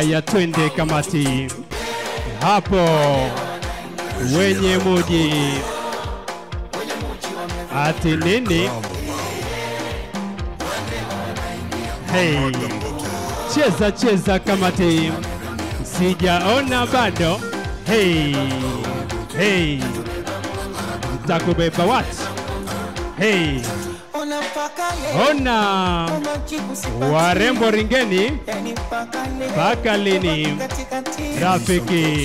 Haya, twende kamati hapo, wenye muji ati nini? Hey, cheza cheza kamati, sijaona bado. Hey, hey, takubeba wat. Hey, ona warembo ringeni, mpaka lini? Rafiki,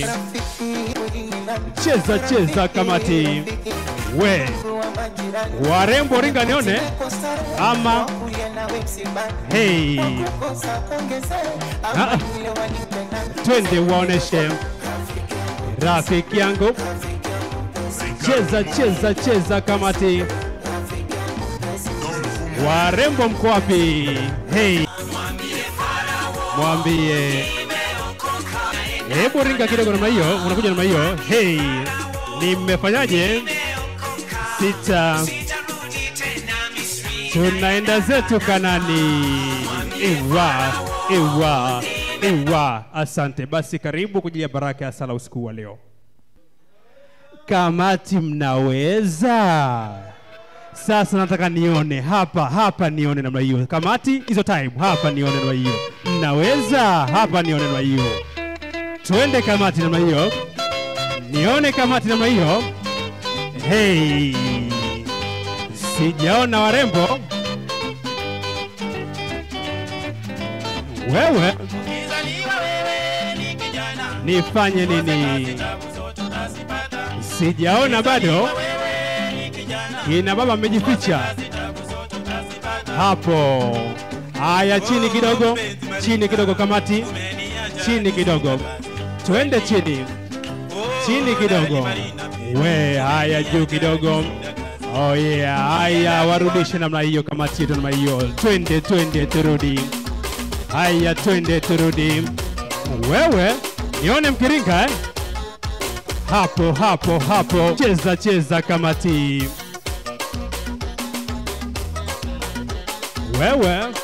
cheza cheza kamati, we warembo ringa nione ama hey, Ah, twende waoneshe rafiki yangu, cheza cheza cheza kamati, warembo mko wapi? Hey, mwambie hebu ringa kidogo namna hiyo, unakuja namna hiyo. Hey, nimefanyaje? Sita, tunaenda zetu Kanani. Iwa, iwa, iwa. Asante basi, karibu kwa ajili ya baraka ya sala usiku wa leo. Kamati, mnaweza sasa. Nataka nione hapa hapa, nione namna hiyo. Kamati hizo time hapa, nione namna hiyo. Mnaweza hapa, nione namna hiyo. Twende kamati namna hiyo, nione kamati namna hiyo. Hey, sijaona warembo. Wewe nifanye nini? Sijaona bado. Kina baba amejificha hapo. Haya, chini kidogo, chini kidogo, kamati, chini kidogo, twende chini, chini kidogo. We, haya juu kidogo. Oh yeah, haya warudishe namna hiyo, kamati yetu namna hiyo. Twende, twende, turudi. Haya, twende, turudi. Wewe nione mkiringa eh? Hapo hapo hapo, cheza cheza kamati. Wewe